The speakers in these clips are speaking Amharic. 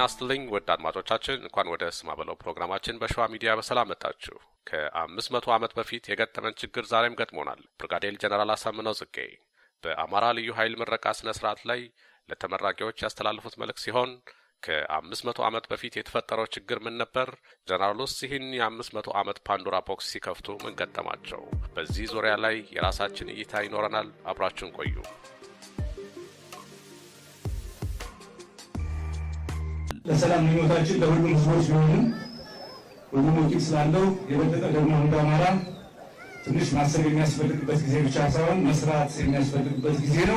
ጤና ይስጥልኝ ውድ አድማጮቻችን፣ እንኳን ወደ ስማ በለው ፕሮግራማችን በሸዋ ሚዲያ በሰላም መጣችሁ። ከአምስት መቶ ዓመት በፊት የገጠመን ችግር ዛሬም ገጥሞናል። ብርጋዴር ጀነራል አሳምነው ጽጌ በአማራ ልዩ ኃይል ምረቃ ስነ ስርዓት ላይ ለተመራቂዎች ያስተላለፉት መልእክት ሲሆን ከአምስት መቶ ዓመት በፊት የተፈጠረው ችግር ምን ነበር? ጀነራሉስ ይህን የአምስት መቶ ዓመት ፓንዶራ ቦክስ ሲከፍቱ ምን ገጠማቸው? በዚህ ዙሪያ ላይ የራሳችን እይታ ይኖረናል። አብራችሁን ቆዩ። ለሰላም ምኞታችን ለሁሉም ህዝቦች ቢሆንም ሁሉም ወኪል ስላለው የበለጠ ደግሞ እንደ አማራ ትንሽ ማሰብ የሚያስፈልግበት ጊዜ ብቻ ሳይሆን መስራት የሚያስፈልግበት ጊዜ ነው።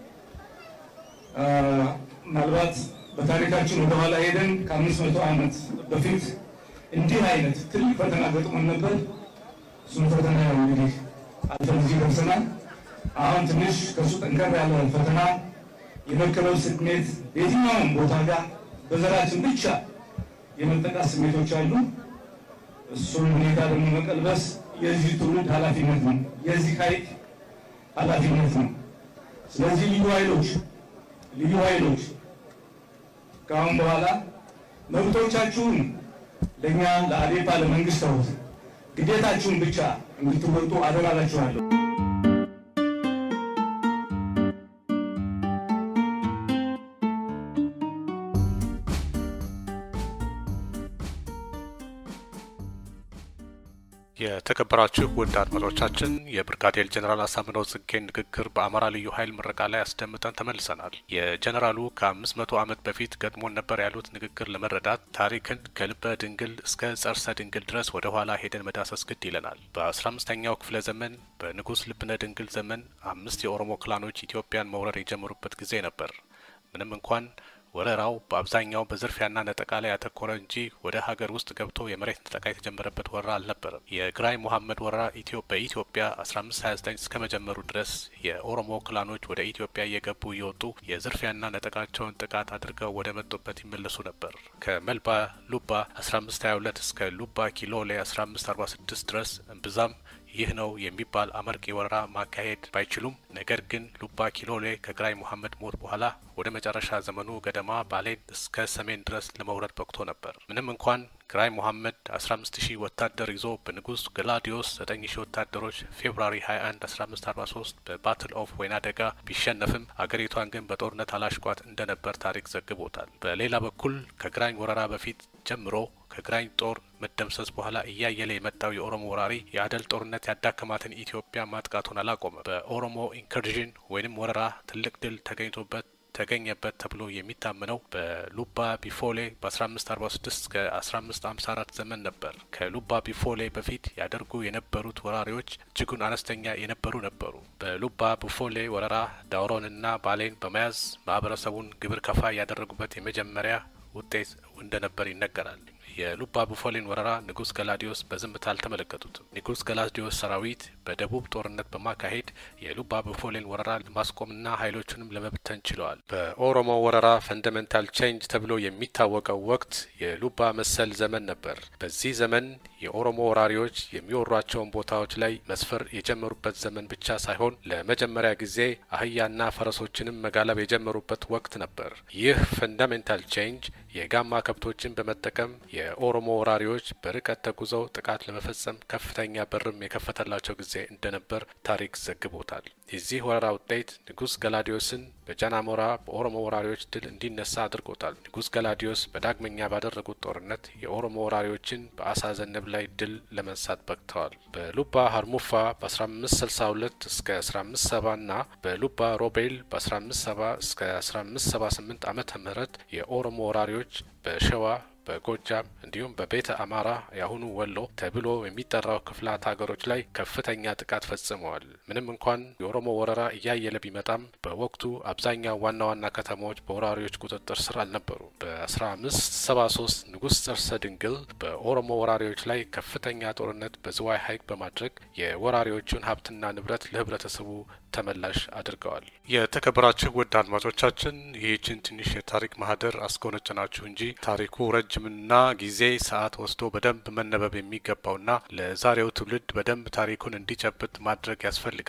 ምናልባት በታሪካችን ወደኋላ ሄደን ከአምስት መቶ ዓመት በፊት እንዲህ አይነት ትልቅ ፈተና ገጥሞን ነበር። እሱም ፈተና ያው እንግዲህ አልፈን እዚህ ደርሰናል። አሁን ትንሽ ከእሱ ጠንከር ያለ ፈተና የመቀበል ስሜት በየትኛውም ቦታ ጋር በዘራችን ብቻ የመጠቃት ስሜቶች አሉ። እሱን ሁኔታ ደግሞ መቀልበስ የዚህ ትውልድ ኃላፊነት ነው፣ የዚህ ኃይል ኃላፊነት ነው። ስለዚህ ልዩ ኃይሎች ልዩ ኃይሎች ከአሁን በኋላ መብቶቻችሁን ለእኛ ለአዴፓ ለመንግስት ተውት፣ ግዴታችሁን ብቻ እንድትወጡ አደራላችኋለሁ። የተከበራችሁ ውድ አድማጮቻችን የብርጋዴር ጀኔራል አሳምነው ጽጌን ንግግር በአማራ ልዩ ኃይል ምረቃ ላይ አስደምጠን ተመልሰናል። የጀኔራሉ ከአምስት መቶ ዓመት በፊት ገጥሞን ነበር ያሉት ንግግር ለመረዳት ታሪክን ከልበ ድንግል እስከ ጸርሰ ድንግል ድረስ ወደ ኋላ ሄደን መዳሰስ ግድ ይለናል። በአስራ አምስተኛው ክፍለ ዘመን በንጉሥ ልብነ ድንግል ዘመን አምስት የኦሮሞ ክላኖች ኢትዮጵያን መውረር የጀመሩበት ጊዜ ነበር። ምንም እንኳን ወረራው በአብዛኛው በዝርፊያና ነጠቃ ላይ ያተኮረ እንጂ ወደ ሀገር ውስጥ ገብቶ የመሬት ነጠቃ የተጀመረበት ወረራ አልነበረም። የግራኝ ሙሐመድ ወረራ በኢትዮጵያ 1529 እስከ መጀመሩ ድረስ የኦሮሞ ክላኖች ወደ ኢትዮጵያ እየገቡ እየወጡ የዝርፊያና ነጠቃቸውን ጥቃት አድርገው ወደ መጡበት ይመለሱ ነበር። ከመልባ ሉባ 1522 እስከ ሉባ ኪሎሌ 1546 ድረስ እምብዛም ይህ ነው የሚባል አመርቂ ወረራ ማካሄድ ባይችሉም ነገር ግን ሉባ ኪሎሌ ከግራኝ ሙሐመድ ሞት በኋላ ወደ መጨረሻ ዘመኑ ገደማ ባሌን እስከ ሰሜን ድረስ ለመውረድ በቅቶ ነበር። ምንም እንኳን ግራኝ ሙሐመድ 15 ሺህ ወታደር ይዞ በንጉስ ገላዲዮስ 9 ሺህ ወታደሮች ፌብሩዋሪ 21 1543 በባትል ኦፍ ወይና ደጋ ቢሸነፍም አገሪቷን ግን በጦርነት አላሽቋት እንደነበር ታሪክ ዘግቦታል። በሌላ በኩል ከግራኝ ወረራ በፊት ጀምሮ ከግራኝ ጦር መደምሰስ በኋላ እያየለ የመጣው የኦሮሞ ወራሪ የአደል ጦርነት ያዳከማትን ኢትዮጵያ ማጥቃቱን አላቆመም። በኦሮሞ ኢንከርዥን ወይንም ወረራ ትልቅ ድል ተገኝቶበት ተገኘበት ተብሎ የሚታመነው በሉባ ቢፎሌ በ1546 እስከ 1554 ዘመን ነበር። ከሉባ ቢፎሌ በፊት ያደርጉ የነበሩት ወራሪዎች እጅጉን አነስተኛ የነበሩ ነበሩ። በሉባ ቢፎሌ ወረራ ዳውሮንና ባሌን በመያዝ ማህበረሰቡን ግብር ከፋይ ያደረጉበት የመጀመሪያ ውጤት እንደነበር ይነገራል። የሉባ ቡፎሌን ወረራ ንጉስ ገላዲዮስ በዝምታ አልተመለከቱትም። ንጉስ ገላዲዮስ ሰራዊት በደቡብ ጦርነት በማካሄድ የሉባ ቡፎሌን ወረራ ለማስቆምና ኃይሎቹንም ለመብተን ችለዋል። በኦሮሞ ወረራ ፈንዳሜንታል ቼንጅ ተብሎ የሚታወቀው ወቅት የሉባ መሰል ዘመን ነበር። በዚህ ዘመን የኦሮሞ ወራሪዎች የሚወሯቸውን ቦታዎች ላይ መስፈር የጀመሩበት ዘመን ብቻ ሳይሆን ለመጀመሪያ ጊዜ አህያና ፈረሶችንም መጋለብ የጀመሩበት ወቅት ነበር። ይህ ፈንዳሜንታል ቼንጅ የጋማ ከብቶችን በመጠቀም የኦሮሞ ወራሪዎች በርቀት ተጉዘው ጥቃት ለመፈጸም ከፍተኛ በርም የከፈተላቸው ጊዜ እንደነበር ታሪክ ዘግቦታል። የዚህ ወረራ ውጤት ንጉስ ገላዲዮስን በጃናሞራ በኦሮሞ ወራሪዎች ድል እንዲነሳ አድርጎታል። ንጉስ ገላዲዮስ በዳግመኛ ባደረጉት ጦርነት የኦሮሞ ወራሪዎችን በአሳ ዘነብ ላይ ድል ለመንሳት በቅተዋል። በሉባ ሀርሙፋ በ1562 እስከ 1570 ና በሉባ ሮቤል በ1570 እስከ 1578 ዓመተ ምህረት የኦሮሞ ወራሪዎች በሸዋ በጎጃም እንዲሁም በቤተ አማራ የአሁኑ ወሎ ተብሎ የሚጠራው ክፍላት ሀገሮች ላይ ከፍተኛ ጥቃት ፈጽመዋል። ምንም እንኳን የኦሮሞ ወረራ እያየለ ቢመጣም በወቅቱ አብዛኛው ዋና ዋና ከተማዎች በወራሪዎች ቁጥጥር ስር አልነበሩ። በ1573 ንጉሥ ጸርሰ ድንግል በኦሮሞ ወራሪዎች ላይ ከፍተኛ ጦርነት በዝዋይ ሐይቅ በማድረግ የወራሪዎቹን ሀብትና ንብረት ለህብረተሰቡ ተመላሽ አድርገዋል። የተከበራችሁ ውድ አድማጮቻችን ይህችን ትንሽ የታሪክ ማህደር አስጎነጨናችሁ እንጂ ታሪኩ ረጅምና ጊዜ ሰዓት ወስዶ በደንብ መነበብ የሚገባውና ለዛሬው ትውልድ በደንብ ታሪኩን እንዲጨብጥ ማድረግ ያስፈልጋል።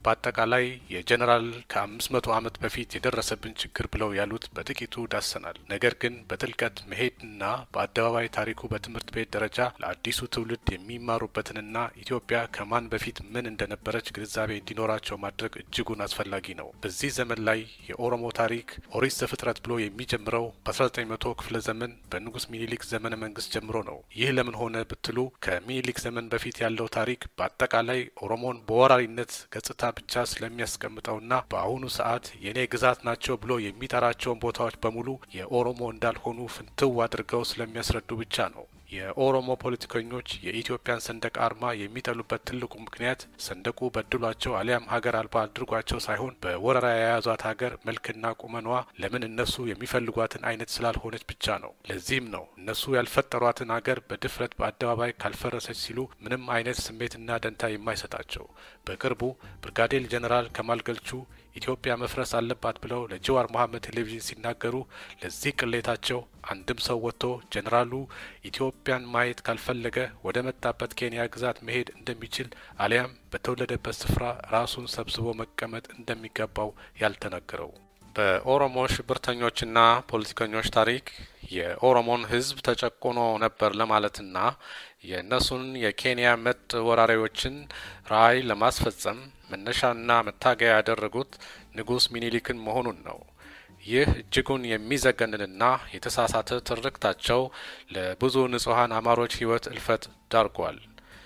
በአጠቃላይ የጀኔራል ከአምስት መቶ ዓመት በፊት የደረሰብን ችግር ብለው ያሉት በጥቂቱ ዳሰናል። ነገር ግን በጥልቀት መሄድና በአደባባይ ታሪኩ በትምህርት ቤት ደረጃ ለአዲሱ ትውልድ የሚማሩበትንና ኢትዮጵያ ከማን በፊት ምን እንደነበረች ግንዛቤ እንዲኖራቸው ማድረግ እጅጉን አስፈላጊ ነው። በዚህ ዘመን ላይ የኦሮሞ ታሪክ ኦሪት ዘፍጥረት ብሎ የሚጀምረው በ1900 ክፍለ ዘመን በንጉስ ሚኒሊክ ዘመነ መንግስት ጀምሮ ነው። ይህ ለምን ሆነ ብትሉ ከሚኒሊክ ዘመን በፊት ያለው ታሪክ በአጠቃላይ ኦሮሞን በወራሪነት ገጽታ ብቻ ስለሚያስቀምጠውና በአሁኑ ሰዓት የኔ ግዛት ናቸው ብሎ የሚጠራቸውን ቦታዎች በሙሉ የኦሮሞ እንዳልሆኑ ፍንትው አድርገው ስለሚያስረዱ ብቻ ነው። የኦሮሞ ፖለቲከኞች የኢትዮጵያን ሰንደቅ አርማ የሚጠሉበት ትልቁ ምክንያት ሰንደቁ በድሏቸው አሊያም ሀገር አልባ አድርጓቸው ሳይሆን በወረራ የያዟት ሀገር መልክና ቁመኗ ለምን እነሱ የሚፈልጓትን አይነት ስላልሆነች ብቻ ነው። ለዚህም ነው እነሱ ያልፈጠሯትን ሀገር በድፍረት በአደባባይ ካልፈረሰች ሲሉ ምንም አይነት ስሜትና ደንታ የማይሰጣቸው። በቅርቡ ብርጋዴር ጀኔራል ከማል ገልቹ ኢትዮጵያ መፍረስ አለባት ብለው ለጀዋር መሐመድ ቴሌቪዥን ሲናገሩ ለዚህ ቅሌታቸው አንድም ሰው ወጥቶ ጀኔራሉ ኢትዮጵያን ማየት ካልፈለገ ወደ መጣበት ኬንያ ግዛት መሄድ እንደሚችል አሊያም በተወለደበት ስፍራ ራሱን ሰብስቦ መቀመጥ እንደሚገባው ያልተነገረው። በኦሮሞ ሽብርተኞችና ፖለቲከኞች ታሪክ የኦሮሞን ሕዝብ ተጨቁኖ ነበር ለማለትና የእነሱን የኬንያ መጥ ወራሪዎችን ራዕይ ለማስፈጸም መነሻና መታገያ ያደረጉት ንጉስ ሚኒሊክን መሆኑን ነው። ይህ እጅጉን የሚዘገንንና የተሳሳተ ትርክታቸው ለብዙ ንጹሐን አማሮች ሕይወት እልፈት ዳርጓል።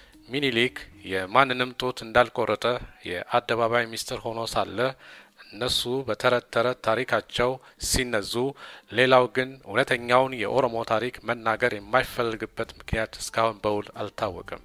ሚኒሊክ የማንንም ጡት እንዳልቆረጠ የአደባባይ ሚስጥር ሆኖ ሳለ እነሱ በተረት ተረት ታሪካቸው ሲነዙ፣ ሌላው ግን እውነተኛውን የኦሮሞ ታሪክ መናገር የማይፈልግበት ምክንያት እስካሁን በውል አልታወቅም።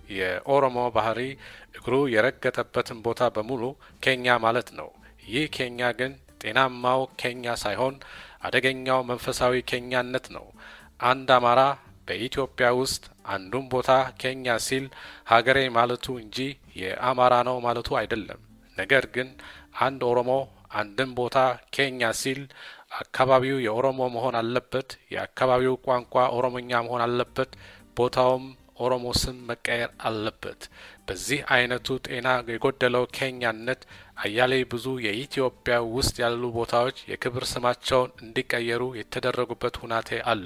የኦሮሞ ባህሪ እግሩ የረገጠበትን ቦታ በሙሉ ኬኛ ማለት ነው። ይህ ኬኛ ግን ጤናማው ኬኛ ሳይሆን አደገኛው መንፈሳዊ ኬኛነት ነው። አንድ አማራ በኢትዮጵያ ውስጥ አንዱን ቦታ ኬኛ ሲል ሀገሬ ማለቱ እንጂ የአማራ ነው ማለቱ አይደለም። ነገር ግን አንድ ኦሮሞ አንድን ቦታ ኬኛ ሲል አካባቢው የኦሮሞ መሆን አለበት። የአካባቢው ቋንቋ ኦሮሞኛ መሆን አለበት። ቦታውም ኦሮሞ ስም መቀየር አለበት። በዚህ አይነቱ ጤና የጎደለው ኬኛነት አያሌ ብዙ የኢትዮጵያ ውስጥ ያሉ ቦታዎች የክብር ስማቸውን እንዲቀየሩ የተደረጉበት ሁናቴ አለ።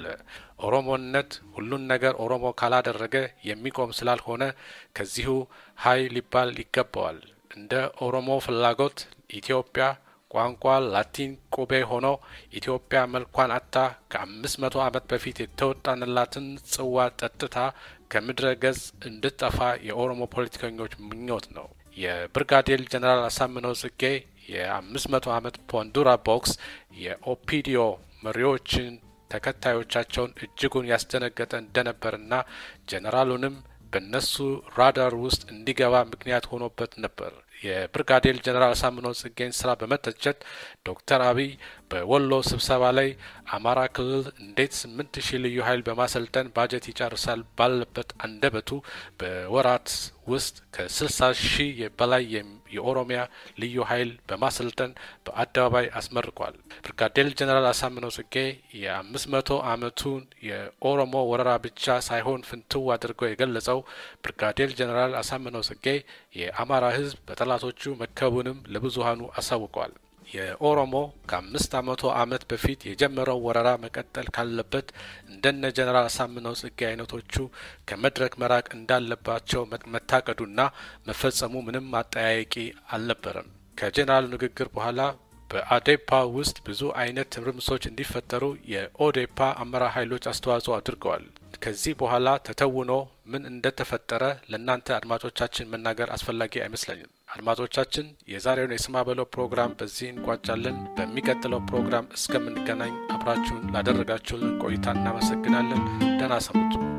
ኦሮሞነት ሁሉን ነገር ኦሮሞ ካላደረገ የሚቆም ስላልሆነ ከዚሁ ሀይ ሊባል ይገባዋል። እንደ ኦሮሞ ፍላጎት ኢትዮጵያ ቋንቋ ላቲን ቁቤ ሆኖ ኢትዮጵያ መልኳን አታ ከአምስት መቶ ዓመት በፊት የተወጣንላትን ጽዋ ጠጥታ ከምድረ ገጽ እንድጠፋ የኦሮሞ ፖለቲከኞች ምኞት ነው። የብርጋዴር ጀኔራል አሳምነው ጽጌ የአምስት መቶ ዓመት ፖንዱራ ቦክስ የኦፒዲዮ መሪዎችን ተከታዮቻቸውን እጅጉን ያስደነገጠ እንደነበርና ጀኔራሉንም በእነሱ ራዳር ውስጥ እንዲገባ ምክንያት ሆኖበት ነበር። የብርጋዴር ጀኔራል አሳምነው ጽጌን ስራ በመተቸት ዶክተር አብይ በወሎ ስብሰባ ላይ አማራ ክልል እንዴት ስምንት ሺህ ልዩ ኃይል በማሰልጠን ባጀት ይጨርሳል ባለበት አንደበቱ በወራት ውስጥ ከስልሳ ሺህ በላይ የኦሮሚያ ልዩ ኃይል በማሰልጠን በአደባባይ አስመርቋል። ብርጋዴር ጀኔራል አሳምነው ጽጌ የአምስት መቶ ዓመቱን የኦሮሞ ወረራ ብቻ ሳይሆን ፍንትው አድርገው የገለጸው ብርጋዴር ጀኔራል አሳምነው ጽጌ የአማራ ሕዝብ በጠላቶቹ መከቡንም ለብዙሀኑ አሳውቀዋል። የኦሮሞ ከአምስት መቶ ዓመት በፊት የጀመረው ወረራ መቀጠል ካለበት እንደነ ጀኔራል አሳምነው ጽጌ አይነቶቹ ከመድረክ መራቅ እንዳለባቸው መታቀዱና መፈጸሙ ምንም አጠያያቂ አልነበረም። ከጀኔራሉ ንግግር በኋላ በአዴፓ ውስጥ ብዙ አይነት ትርምሶች እንዲፈጠሩ የኦዴፓ አመራር ኃይሎች አስተዋጽኦ አድርገዋል። ከዚህ በኋላ ተተውኖ ምን እንደተፈጠረ ለእናንተ አድማጮቻችን መናገር አስፈላጊ አይመስለኝም። አድማጮቻችን የዛሬውን የስማ በለው ፕሮግራም በዚህ እንቋጫለን። በሚቀጥለው ፕሮግራም እስከምንገናኝ አብራችሁን ላደረጋችሁልን ቆይታ እናመሰግናለን። ደህና ሰንብቱ።